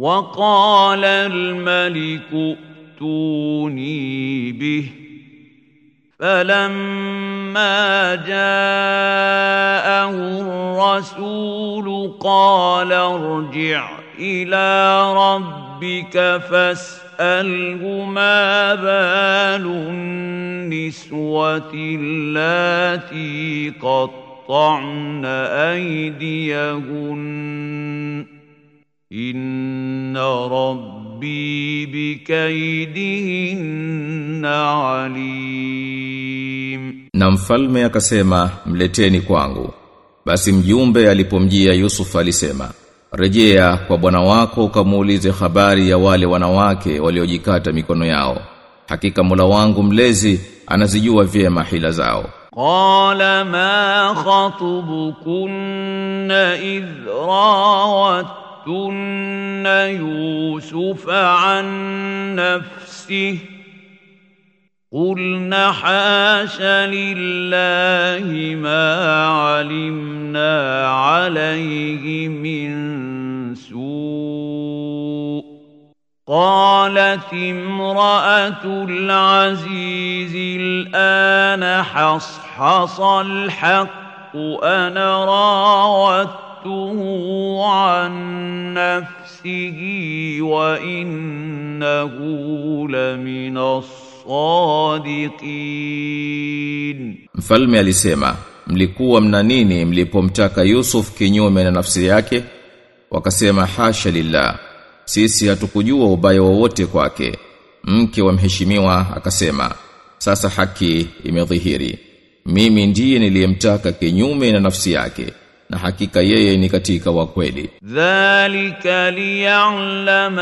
وقال الملك ائتوني به فلما جاءه الرسول قال ارجع الى ربك فاساله ما بال النسوه اللاتي قطعن ايديهن ان ربي بكيدهن عليم Na mfalme akasema mleteni kwangu. Basi mjumbe alipomjia Yusuf alisema, "Rejea kwa bwana wako ukamuulize habari ya wale wanawake waliojikata mikono yao. Hakika Mola wangu mlezi anazijua vyema hila zao." قال ما خطبكن إذ راوتن يوسف عن نفسه قلن حاش لله ما علمنا عليه من سوء قالت امرأة العزيز الآن حصحص الحق أنا راودته عن نفسه وإنه لمن الصادقين Mfalme alisema, "Mlikuwa mna nini mlipomtaka Yusuf kinyume na nafsi yake?" Wakasema, "Hasha lillah. Sisi hatukujua ubaya wowote kwake." Mke wa mheshimiwa akasema, "Sasa haki imedhihiri. Mimi ndiye niliyemtaka kinyume na nafsi yake, na hakika yeye ni katika wa kweli." ذلك ليعلم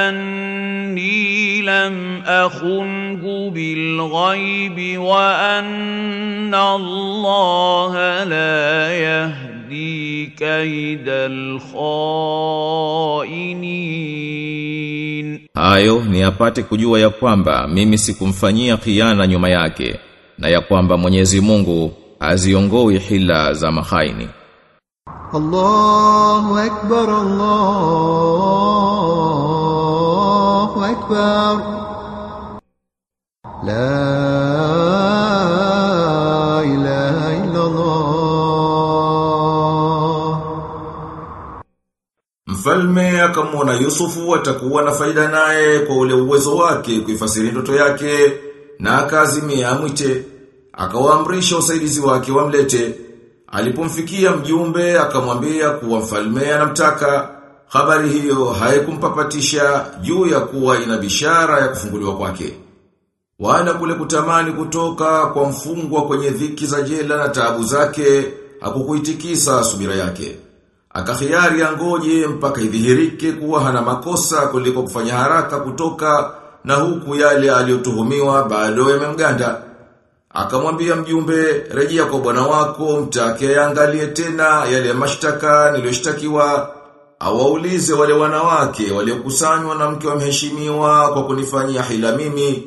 أني لم أخنه بالغيب وأن الله لا يهدي كيد الخائنين Hayo ni apate kujua ya kwamba mimi sikumfanyia khiana nyuma yake na ya kwamba Mwenyezi Mungu haziongoi hila za mahaini. الله أكبر الله أكبر لا إله إلا الله Mfalme akamwona Yusufu atakuwa na faida naye kwa ule uwezo wake kuifasiri ndoto yake na akaazimia amwite. Akawaamrisha usaidizi wake wamlete. Alipomfikia mjumbe akamwambia kuwa mfalme anamtaka. Habari hiyo haikumpapatisha juu ya kuwa ina bishara ya kufunguliwa kwake. Wala kule kutamani kutoka kwa mfungwa kwenye dhiki za jela na taabu zake hakukuitikisa subira yake. Akahiari angoje mpaka idhihirike kuwa hana makosa kuliko kufanya haraka kutoka na huku yale aliyotuhumiwa bado yamemganda. Akamwambia mjumbe, rejea kwa bwana wako, mtake angalie tena yale mashtaka niliyoshtakiwa, awaulize wale wanawake waliokusanywa na mke wa mheshimiwa kwa kunifanyia hila mimi,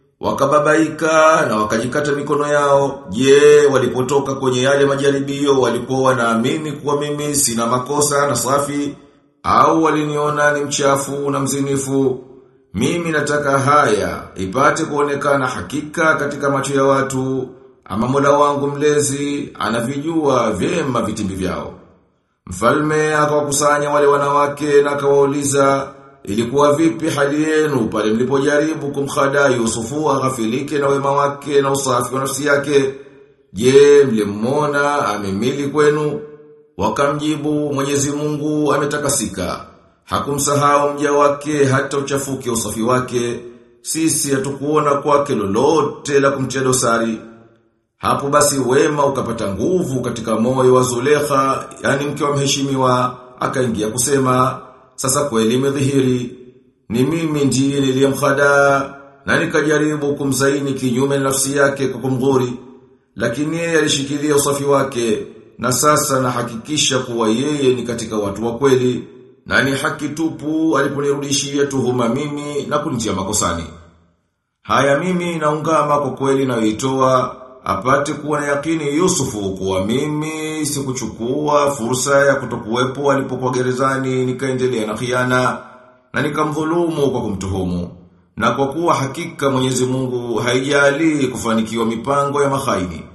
wakababaika na wakajikata mikono yao. Je, walipotoka kwenye yale majaribio walikuwa wanaamini kuwa mimi sina makosa na safi au waliniona ni mchafu na mzinifu? Mimi nataka haya ipate kuonekana hakika katika macho ya watu ama Mola wangu mlezi anavijua vyema vitimbi vyao. Mfalme akawakusanya wale wanawake na akawauliza ilikuwa vipi hali yenu pale mlipojaribu kumkhada Yusufu aghafilike na wema wake na usafi wa nafsi yake? Je, mlimwona amemili kwenu? Wakamjibu Mwenyezi Mungu ametakasika. Hakumsahau mja wake hata uchafuke usafi wake. Sisi hatukuona kwake lolote la kumtia dosari. Hapo basi wema ukapata nguvu katika moyo wa Zulekha, yani mke wa mheshimiwa, akaingia kusema, sasa kweli imedhihiri, ni mimi ndiye niliyemkhada na nikajaribu kumzaini kinyume na nafsi yake kwa kumghuri, lakini yeye alishikilia usafi wake, na sasa nahakikisha kuwa yeye ni katika watu wa kweli, na ni haki tupu aliponirudishia tuhuma mimi na kunitia makosani. Haya mimi naungama kwa kweli nayoitoa apate kuwa na yakini Yusufu kuwa mimi sikuchukua fursa ya kutokuwepo alipokuwa gerezani nikaendelea na khiana na nikamdhulumu kwa kumtuhumu. Na kwa kuwa hakika Mwenyezi Mungu haijali kufanikiwa mipango ya mahaini.